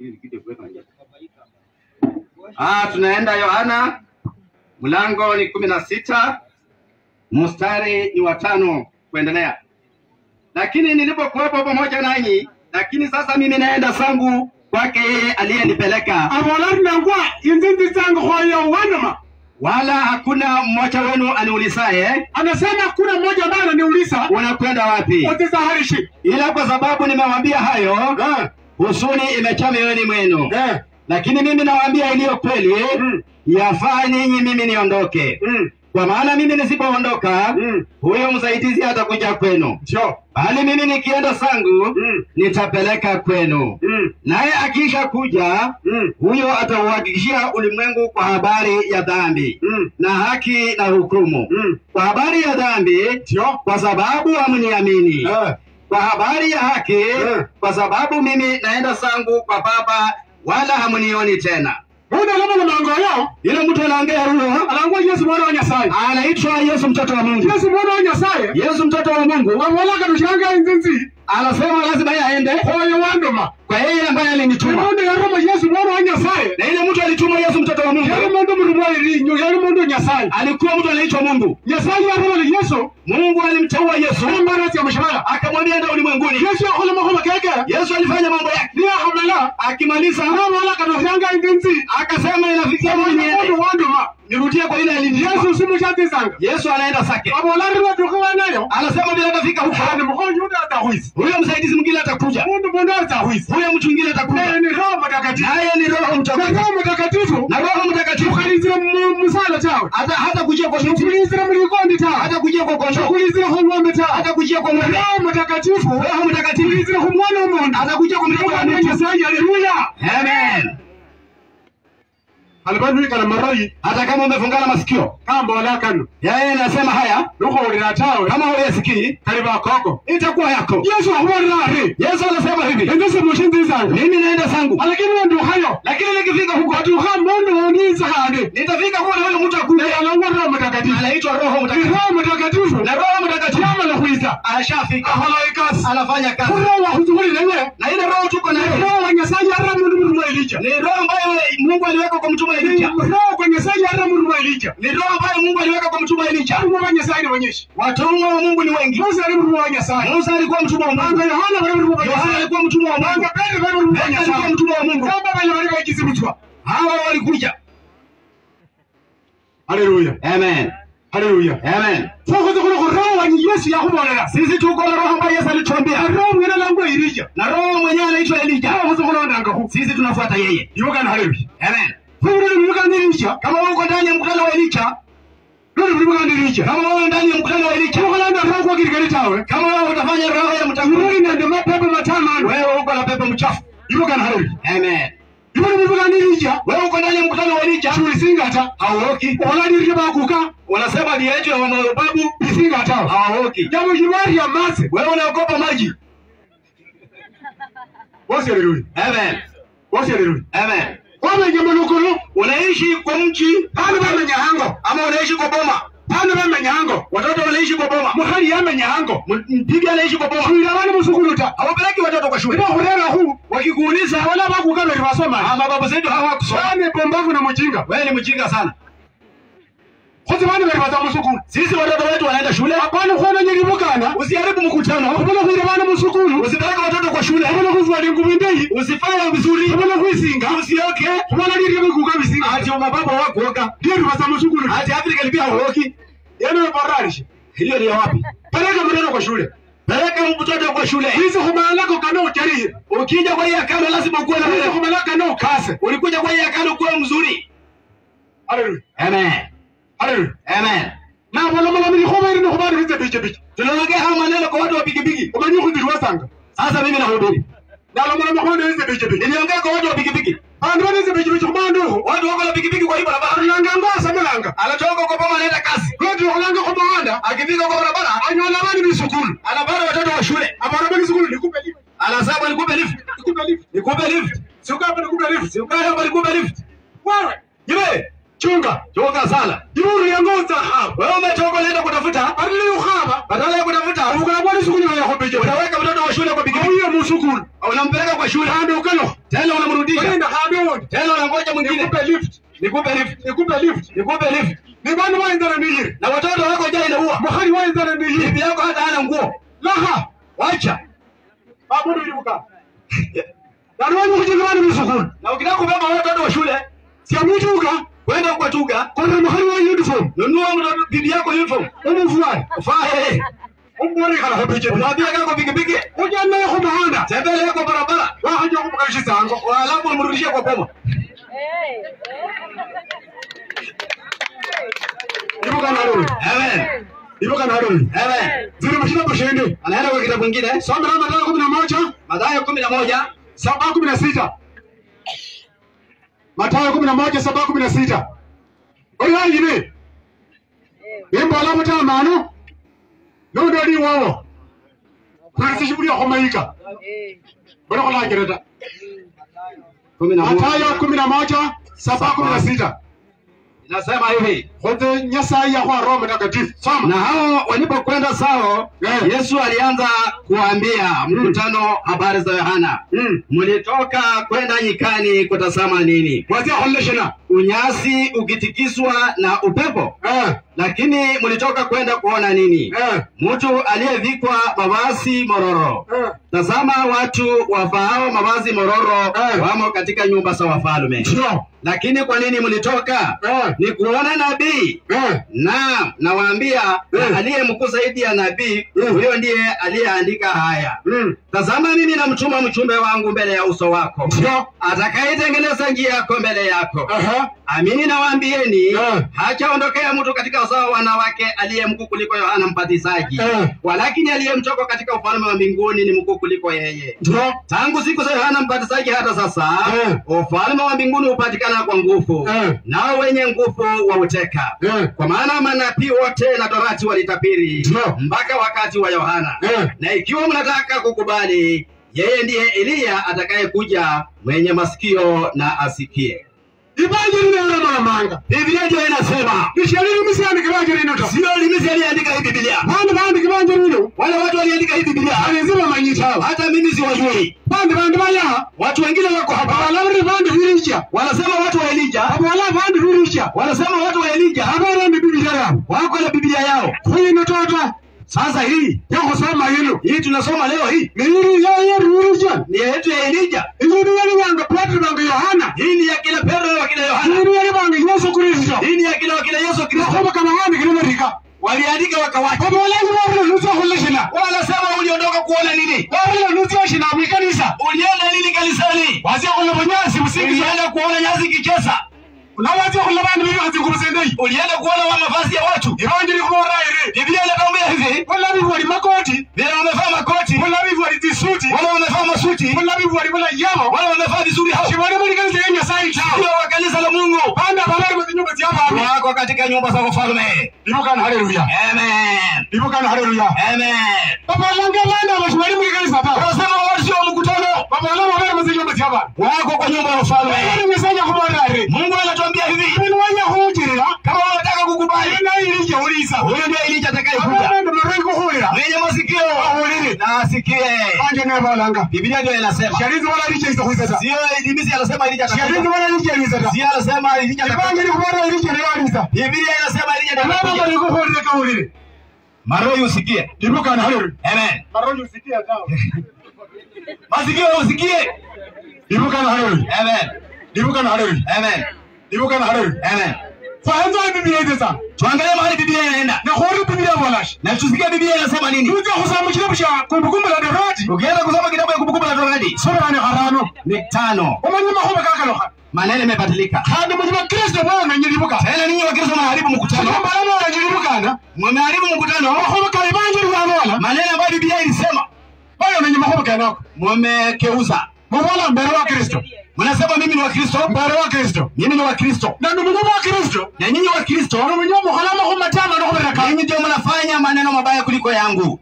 Ah, tunaenda Yohana mlango ni kumi na sita mstari ni watano kuendelea. Lakini nilipokuwepo pamoja nanyi, lakini sasa mimi naenda zangu kwake yeye aliyenipeleka, abolari nangwa inzinzi zangu hoyo wanama wala hakuna mmoja wenu aniulizaye anasema kuna mmoja ambaye ananiuliza unakwenda wapi, utizaharishi ila kwa sababu nimewaambia hayo, eh, huzuni imejaa mioyoni mwenu. eh, Lakini mimi nawaambia iliyo kweli, Mm. yafaa ninyi mimi niondoke. mm, Kwa maana mimi nisipoondoka, Mm. huyo msaidizi hatakuja kwenu, ndio bali mimi nikienda zangu Mm. nitapeleka kwenu. mm, Naye akisha kuja, mm, huyo atauhakikishia ulimwengu kwa habari ya dhambi mm, na haki na hukumu. mm, Kwa habari ya dhambi, ndio kwa sababu hamniamini; eh, kwa habari ya haki, Mm. kwa sababu mimi naenda zangu kwa Baba, wala hamnioni tena. Muda lama na mango yao Yule mtu anaongea huyo alangwa Yesu mwana wa Nyasaye anaitwa Yesu mtoto wa Mungu. Yesu mwana wa Nyasaye Yesu mtoto wa Mungu abola kadushanga inzinzi anasema lazima yeye aende hoyo wandoma kwa yeye ambaye alinituma, Imundu yaroma Yesu mwana wa Nyasaye na ile mtu alituma Yesu mtoto wa Mungu yari mundu mulumwa irinyo yari mundu Nyasaye alikuwa mtu anaitwa Mungu. Nyasaye yaroma ni Yesu Mungu alimteua Yesu ambara ya mshahara akamwambia enda ulimwenguni. Yesu akhola makhola keke Yesu alifanya mambo yake, niya khamala akimaliza abola kadushanga inzinzi akasema inafikia mimi mundu niende wandoma nirudie kwa ile alinituma. Yesu simu shatizanga Yesu anaenda zake, abola riwa tukwa nayo anasema bila atafika huko, ani mkhonyo uda atahwisi huyo msaidizi mwingine atakuja, mundu mundu atahwisi huyo mtu mwingine atakuja, ni roho mtakatifu naye ni Roho na Mtakatifu, roho mtakatifu na Roho Mtakatifu ukhalizira musala tawe hata hata kujia kwa miti, ukhulizira mulikondi tawe hata kujia kwa kondoo, ukhulizira khung'ombe tawe hata kujia kwa ng'ombe. roho mtakatifu Roho Mtakatifu ukhulizira khumwana womundu atakuja kwa mtoto wa Mwana wa mtu. Nyasaye haleluya Amen. alibanduikana maroyi Hata kama umefungana masikio, kambola kano yeye anasema haya, nukhowulira tawe kama huyasikii kali bakoko itakuwa yako. yesu akhubolera ari Yesu anasema hivi, endese mushinzizanga mimi naenda zangu, alakini wendukhayo lakini nikifika huko watukha mundu wondinza khandi nitafika kuwa na huyo mtu akuja, alangwa roho mtakatifu anaitwa Roho ni Mtakatifu, roho mtakatifu na Roho Mtakatifu yamala khwisa ashafika, akhola ikasi anafanya kazi, khulroho wakhuzukhulilenge na ile Roho tuko nayo roho wa nyasaye yarra mundu mundu mwa elija ni Roho ambayo Mungu aliweka kwa mtume Elija, roho kwa nyasaye yarra mundu mwa elija ni Roho ambayo Mungu aliweka kwa mtume Elija. alimwa wa nyasaye ni wenyeshi Watumwa wa Mungu ni wengi. musa ali mundu wa nyasaye Musa alikuwa mtumwa wa anga Mungu, yohana bali mundu wa Yohana nyasaye alikuwa mtumwa wa Mungu, anga petero bali mundu wa Petro alikuwa nyasaye mtumwa wa Mungu. kamba bali bali bakizibutwa Hawa walikuja. haleluya Amen, haleluya amen. sokhoze khula khu roho wa yesu yakhubolela Sisi tuko na Roho ambaye Yesu alituambia, roho mwene langwa elija na Roho mwenyewe anaitwa Elija. sokhoze khulondangakhu Sisi tunafuata yeye. ibukana haleluya Amen. khuruli mulukanda elija Kama wewe uko ndani ya mkutano wa Elija, luli mulukanda elija kama wewe ndani ya mkutano wa Elija, khukholanda roho kwa kirikali tawe kama wewe utafanya roho ya mtakatifu, luli nende mapepe matamano wewe uko na pepo mchafu. ibukana haleluya Amen. ibuli mulukanda elija Wewe uko ndani ya mkutano wa Elija, tulisingata hauoki. oladirike bakuka Wanasema ni yetu ya mababu, isingata hawaoki. jambo shibari ya mase Wewe unaogopa maji. wose haleluya Amen. wose haleluya Amen. wamenya monokolo Unaishi kwa mji bana bamenya hango ama unaishi kwa boma? bana bamenya hango Watoto wanaishi kwa boma, mukhali yamenya hango mpiga anaishi kwa boma. shwira bana musukulu ta Hawapeleki watoto kwa shule. iba khurerahu Wakikuuliza wala bakuka bali basoma ama baba zetu hawakusoma, bane bombavu na mujinga wewe ni mjinga sana. khozi bana bali baza musukulu Sisi watoto wetu wanaenda shule. apana khona nyelibukana Usiharibu mkutano, khubona khwira bana musukulu usipeleke watoto kwa shule, khubona khuzwala ingubu indeyi usifanye vizuri, khubona khwisinga usioke. khubona lirye bikuka bisinga Ati mababa wakuoka, lyeru baza musukulu ati Afrika pia hauoki. yene weboralishe Hiyo ni ya wapi? peleka mtoto kwa shule Peleka mtoto kwa shule. hizi khumalako kana uchariye Ukija kwa hii akano lazima ukuwe na hizi wewe. khumalako kana ukase Ulikuja kwa hii akano kuwa mzuri. haleluya Amen. haleluya Amen. nabolomolomi likhubairi nikhubana bize biche biche Tunaongea haya maneno kwa watu wa pikipiki. umanyi khundiliwasanga Sasa mimi nahubiri. nalomolomi khubana bize biche biche Niliongea kwa watu wa pikipiki. bandu banize biche biche khubandu Watu wako na pikipiki kwa hii barabara. khulanga ngosamulanga Anatoka kwa boma anaenda kazi. lweti khulanga khumuhanda Akifika kwa barabara anyola bani bisukulu anapata watoto wa shule. abana bani sukulu nikupe lift Anasema nikupe lift. nikupe lift Nikupe lift. sukapa nikupe lift Si ukae hapa nikupe lift. wewe Jibe. chunga Choka sana. iburu yangoza hapa Wewe umetoka unaenda kutafuta. barili ukhaba Badala ya kutafuta ubukana bwani sukulu yakho biche unaweka mtoto wa shule kwa pikipiki. auye musukulu Unampeleka kwa shule. kandi ukalo Tena unamrudisha. nikupe lift, nikupe lift nikupe lift. ni bana wainzana niyiri Na watoto wako jana inaua. muhali wainzana niyiri Bibi yako hata hana nguo. laha Wacha. babudu ilibuka nalwanyi kujenga bana musukulu Na ukitaka kubeba watoto wa shule, siamutuka kwenda kwa tuga, kona muhali wa uniform nunua mtoto bibi yako uniform. umuvuwani Ufae. umborekala hopije Mwambie kako pikipiki. ujannaye ku muhanda Tembele yako barabara. wahaja kumukalishisango Alafu umrudishie kwa boma. ibuka nalulu Amen. ibuka nalulu Amen. ziri mashinapo shende Anaenda kwa kitabu kingine. somera matano kumi na moja Mathayo kumi na moja saba kumi na sita Mathayo kumi na moja saba kumi na sita oyayine imbola mutamano nondo liwowo kwalisishibulia khomaika bora kholangireta kumi na Mathayo moja kumi na moja saba kumi na sita inasema hivi khothe nyasaye yakhwa roho mtakatifu soma na hao walipokwenda sao Eh. yesu alianza kuwaambia mkutano habari za yohana Mm. mlitoka kwenda nyikani kutazama nini wazia kholeshena unyasi ukitikiswa na upepo eh lakini mlitoka kwenda kuona nini eh mtu aliyevikwa mavazi mororo eh tazama watu wafaao mavazi mororo Eh. wamo katika nyumba za wafalme ndio lakini kwa nini mlitoka eh ni kuona nabii eh Naam, nawaambia Eh. na aliye mkuu zaidi ya nabii Eh. huyo ndiye aliyeandika haya. mm Tazama, mimi namtuma mchumbe wangu mbele ya uso wako, ndio atakayetengeneza njia yako mbele yako. eh Amini nawaambieni, Eh. hachaondokea mtu katika uzao wa wanawake aliye mkuu kuliko Yohana Mbatizaji, Eh. walakini aliye mtoka katika ufalme wa mbinguni ni mkuu kuliko yeye. ndio Tangu siku za Yohana Mbatizaji hata sasa, Eh. ufalme wa mbinguni hupatikana kwa nguvu, Eh. nao wenye nguvu wauteka eh kwa maana manabii wote na torati walitabiri Ndio. mpaka wakati wa Yohana. Eh. Na ikiwa mnataka kukubali, yeye ndiye Eliya atakayekuja, mwenye masikio na asikie. ibanjiri nero mamanga Biblia ndio inasema, nishalini misiani kibanjiri nito sio limisi aliandika hii Biblia, bandi bandi kibanjiri nito wale watu waliandika hii Biblia, alizima manyitawa hata mimi siwajui. bandi bandi baya Watu wengine wako hapa abalabri bandi virisha wanasema watu wa Elija, abala bandi virisha wanasema watu wa Elija abala ndi biblia yabo wako na Biblia yao. kuyino tota Sasa hii yakusoma yino hii tunasoma leo hii niyiri yaye virisha ni yetu ya Elija, iyiri yali banga petro banga yohana hii ni ya kina Petro na wakina Yohana, iyiri yali banga yesu kristo hii ni ya kina wakina Yesu Kristo. nakoba kama handi kilimerika waliandika wakawacha, abalaji wabula nusa hulishina wanasema uliondoka kuona nini? wabula nusa shina mwikanisa Ulienda nini kanisani? wazia kula bunyasi musingi Ulienda kuona nyasi kicheza? nawazia kula bandu bibi wazia kumusendei Ulienda kuona wa mavazi ya watu? ibanjiri kubora iri Biblia inatuambia hivi, wala bibi wali makoti vile wamevaa makoti, wala bibi wali zisuti wale wamevaa masuti, wala bibi wali bula yamo wale wamevaa vizuri, hao shibali buli kanisa ya nyasaye sio chao wa kanisa la Mungu, banda balali mu nyumba zya bantu wako katika nyumba za ufalme. ibukana haleluya Amen, ibukana haleluya amen. baba langa banda bashibali mu kanisa ta Wanasema wao sio wa mkutano, baba langa bali mu nyumba zya bantu wako kwa nyumba ya ufalme. bali nyasaye kubora iri Mungu anatuambia hivi, ibintu wanya hujirira kama unataka kukubali, ina iri je uliza huyo ndiye Elija atakayekuja. abantu mariko kuhulira mwenye masikio ahulire na asikie. banje ne balanga Biblia ndio inasema, sharizi wala iri je isakwisata sio Ibilisi anasema Elija sharizi atakuja, wala iri je isata sio anasema Elija atakuja. ibanje ni kubora iri je yaliza Biblia inasema Elija Baba atakuja. mariko kuhulira kahulire Maroho usikie, ibukana haleluya amen. mariko usikia tao Masikio usikie, ibukana haleluya amen, ibukana haleluya amen, ibukana haleluya amen. faanza biblia ite sana Tuangalie mahali Biblia inaenda na hori biblia walash na tusikie Biblia inasema nini. tuja kusoma kitabu cha kumbukumbu la Torati Ukienda kusoma kitabu ya Kumbukumbu la Torati sura ni harano ni tano, umanye mahoma kakaloha maneno yamebadilika. kandi mu bakristo bana nyiribuka Tena ninyi Wakristo mnaharibu mkutano, kama bana nyiribukana mmeharibu mkutano. mahoma kale banje rwanola Maneno ambayo Biblia ilisema bana nenye mahoma kanako mmekeuza. mubola mbere wa kristo Mnasema mimi ni Wakristo, mbere wa kristo mimi ni Wakristo na ndugu wa kristo na nyinyi Wakristo na mwenye muhala mahoma tama no kubera nyinyi ndio mnafanya maneno mabaya kuliko yangu.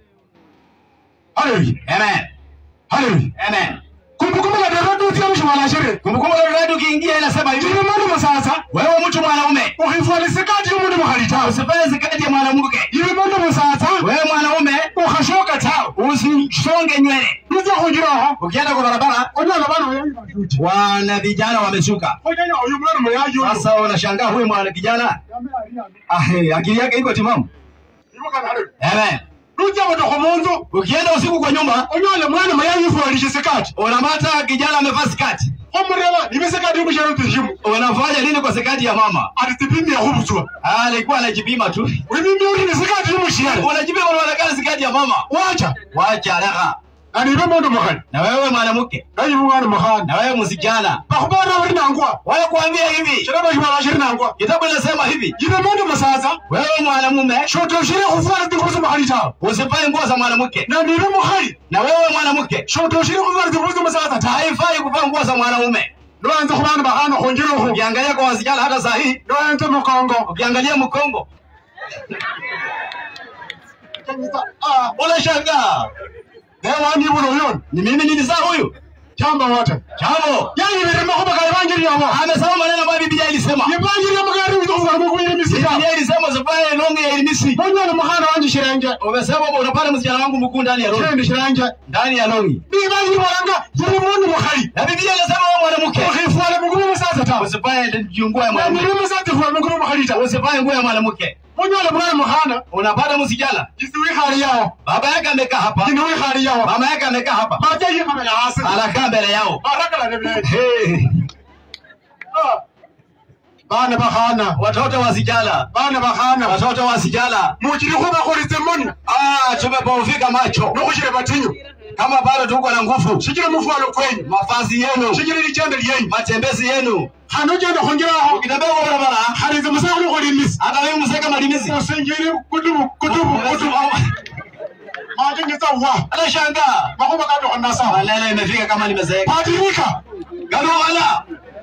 haleluya Amen, haleluya amen. kumbukumbu la Torati utia mshwala shere Kumbukumbu la Torati ukiingia inasema hivi, jiri mwana musasa wewe mtu mwanaume ukhifwala sikati y'umundu mukhali tawe usifanye zikati ya mwanamke. yiri mundu musasa Wewe mwanaume ukhashoka tawe usisonge nywele. uza khunjiraho ukienda kwa barabara onyala bana bayayi batuti wana vijana wameshuka khonyanya oyu mwana muyayi oyo sasa unashangaa huyu mwana kijana Yambe ali yambe. ah, eh, akili yake iko timamu Ibukana haleluya Amen. nuja botokho munzu ukienda usiku kwa nyumba onyola mwana muyayi ifwalishe sikati unapata kijana amevaa skati khomureba nibe sikati imushero tishimu unafanya nini kwa skati ya mama ati tipimia khubuswa Ah, alikuwa anajipima tu wimimi uri ni sikati imushere unajipima unaonekana skati ya mama wacha wacha raha nanibe mundu mukhali na wewe mwanamke nayibu mwana mukhana na wewe msijana bakhubana bari nangwa wale kuambia hivi shiraba shibala shiri nangwa kitabu inasema hivi yibe mundu musaza wewe mwanamume shotoshire khufwala tingubo mukhali tawe usivae nguo za mwanamke na nibe mukhali na wewe mwanamke shotoshire khufwala tingubo musaza tawe haifai kuvaa nguo za mwanaume noyanza khubana bakhana khunjirokho ukiangalia kwa wasichana hata saa hii noyanza mukongo ukiangalia mkongo Ah, unashangaa newandibula uyoni ni mimi nilizaa huyu chamba wote chavo yayibire makhuba ka evanjiri yabo amesema maneno ambayo biblia ilisema evanjiri yamugari uzokhufala mukuyire misita biblia ilisema usivae longi ya ilimisi onyola mukhana wanje shirenge umesema kwamba unapata msichana wangu mkuu ndani ya longi shendi shirenge ndani ya longi nibanjiri bolanga yiri mundu mukhali na biblia inasema wewe mwanamke ukhifwala mukubi musaza tawe usivae nguo ya mwanamke naniri musaza ifwala mukubi mukhali tawe usivae nguo ya mwanamke onyola mwana mukhana unapata msichana isi wikhali yawo baba yake amekaa hapa ini wikhali yawo mama yake amekaa hapa maja yikhabela hasi anakaa mbele yao barakala nebele hey. bana bakhana watoto wasichana bana bakhana watoto wasichana muchiri khubakhulitse moni ah, tumepofika macho nokhushire batinyu kama bado tuko na nguvu shikire mufwalo kwenyu mavazi yenu shikire lichende lyenyu matembezi yenu khano ojenda khunjiraho ukitembea kwa barabara khalinze musakhulu khulimisi hata wewe mseka malimizi usinjire kutubu kutubu kutubu maje ngeza wa anashangaa makhuba katokho nasawa maneno imefika kama nimezeeka patirika galuhala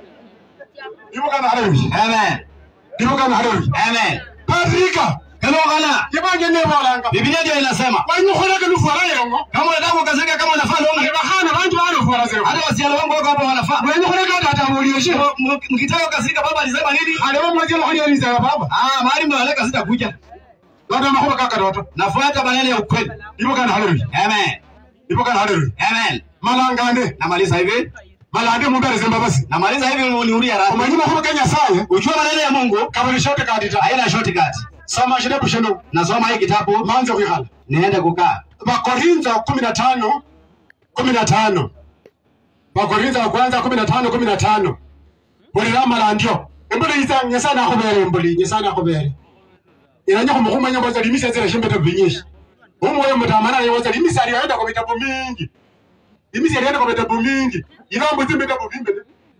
ibukana haleluya amen ibukana haleluya amen patirika galuhala yebanje nebolanga biblia ndio inasema wanyukholeke lufwala yongo kama unataka kukazeka kama unafaa longi bakhana banji balufwala zero hata wasichana wangu wako hapa wanafaa wanyukholeke atatabulieshe M- m- mkitaka kukazika baba alisema nini aleba mwazila khuliyalizaya baba ah mahali mwaleka sitakuja noto makhuba kakatoto nafuata maneno ya ukweli ibukana haleluya amen ibukana haleluya amen malangane namaliza hivi malande mundu aleze mbabasi namaliza hivi uniulia radhi omanyi makhuba ka nyasaye ujua maneno ya mungu kabali shote kadita haina shortcut soma shitabu shino nasoma hii kitabu manze khwikhala niende kukaa bakorintho kumi na tano kumi na tano bakorintho wa kwanza kumi na tano kumi na tano bulira malandyo embuli isa nyasaye nakhubere embuli nyasaye nakhubere iranye khumukhumanya mboza limisi azira shimbeta vinyishi umwoyo mutamana yewoza limisi aliyoenda kwa vitabu mingi limisi alienda kwa vitabu mingi ilambo zimbetabu vimbele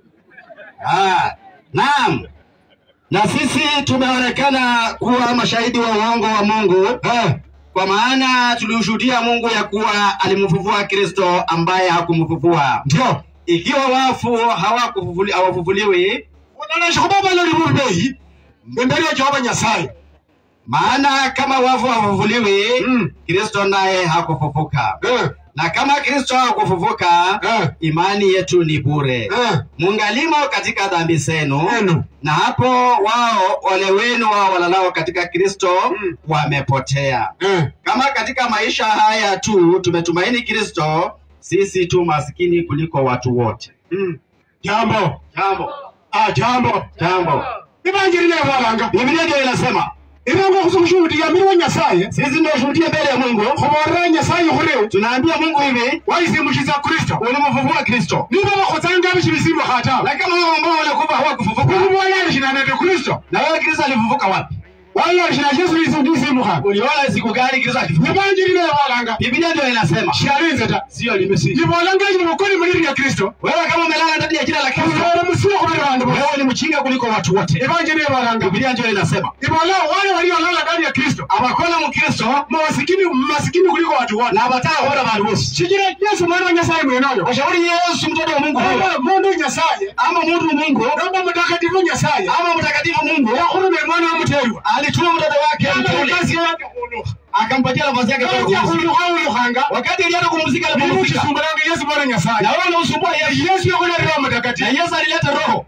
ah, naam na sisi tumeonekana kuwa mashahidi wa uongo wa mungu eh kwa maana tuliushuhudia mungu ya kuwa alimfufua kristo ambaye hakumfufua ndio ikiwa wafu hawakufufuli- hawafufuliwi unalesha khubabana libubeyi embere ya jehova nyasaye maana kama wafu hawafufuliwi Mm. kristo naye hakufufuka eh na kama kristo hakufufuka eh imani yetu ni bure eh mungalimo katika dhambi zenu Enu. na hapo wao wale wenu wao walalao katika kristo Mm. wamepotea eh kama katika maisha haya tu tumetumaini kristo sisi tu maskini kuliko watu wote mm. jambo jambo ah jambo jambo ibanjiri nebolanga biblia ndio inasema ibango khusukhushuhudia mili wa nyasaye sisi ndio shuhudia mbele ya mungu khuborera nyasaye khuri tunaambia mungu hivi waisimbukhiza kristo ulimfufua kristo niba bakhutsanga bishi bisimukha tawe na kama wao ambao walikufa hawakufufuka uliboyalishinanete kristo na wewe kristo alifufuka wapi wayalishina yesu isimukha uliona siku gani kristo akifufuka ibanjiri nebolanga biblia ndio inasema shalinze ta sio limesi ibolanga ini mukuli muliri lya kristo wewe kama umelala ndani ya jina la kristo khubera musile khubili bandu bosi wewe ni mchinga kuliko watu wote ibanjiri nebolanga biblia ndio inasema ibola wale waliolala ndani ya kristo abakona mukristo masikini masikini kuliko watu wote na abatahora bantu bose shikira yesu mwana wa nyasaye mwenoyo washauri yesu mtoto wa mungu huyo Oba mundu nyasaye ama muntu mungu nomba mutakatifu nyasaye ama mtakatifu mungu yakhulumile mwana wamutelwa alituma mtoto wake mteule kasi yake khulukha akampatia nafasi yake kwa Aja kupumzika khulukha ulukhanga wakati alienda kumzika alipumzika bimuchisumbulanga yesu mwana nyasaye na wewe unausumbua yesu yesu yakhulera na mutakatifu yesu alileta roho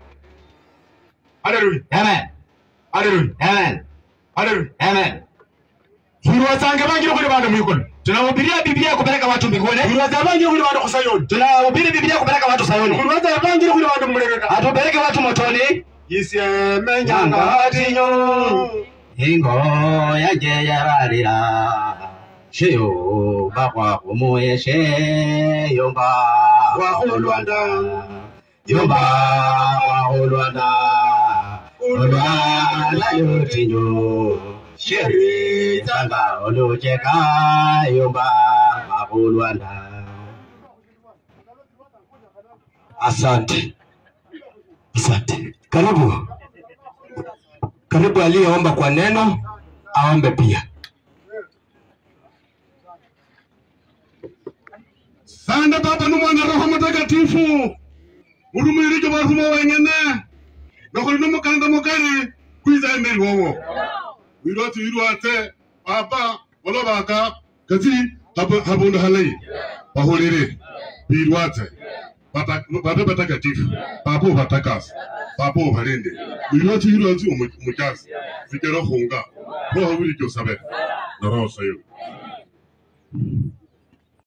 haleluya amen haleluya amen haleluya amen khwirwa tsange bangile khuli bandu mwikolo tunahubiria biblia kupeleka watu mbinguni khwirwa tsa bangile khuli bandu khusayoni tunahubiri biblia kupeleka watu sayuni khwirwa tsa bangile khuli bandu mulebeka hatupeleke watu motoni isyemenyangatinyo ingo yanje yararira sheyo bakwa kumuye sheyomba Wahulwanda. yomba wahulwanda olwana yotinyo sheri tanga olucheka yomba wahulwanda Asante, asante. Karibu, karibu. Aliyeomba kwa neno aombe pia. sanda baba n'umwana roho mutagatifu urumwirije barumo wenyene nokuri n'umukanda mugari kwiza emeri wowo wirwate wirwate baba olobaka kati hab- habundu halai bahulire birwate Bata- babe batagatifu baba ubatakasa baba ubalinde wirwate wirwate umu- umujasi zigera hunga roho wirije usabe na roho sayo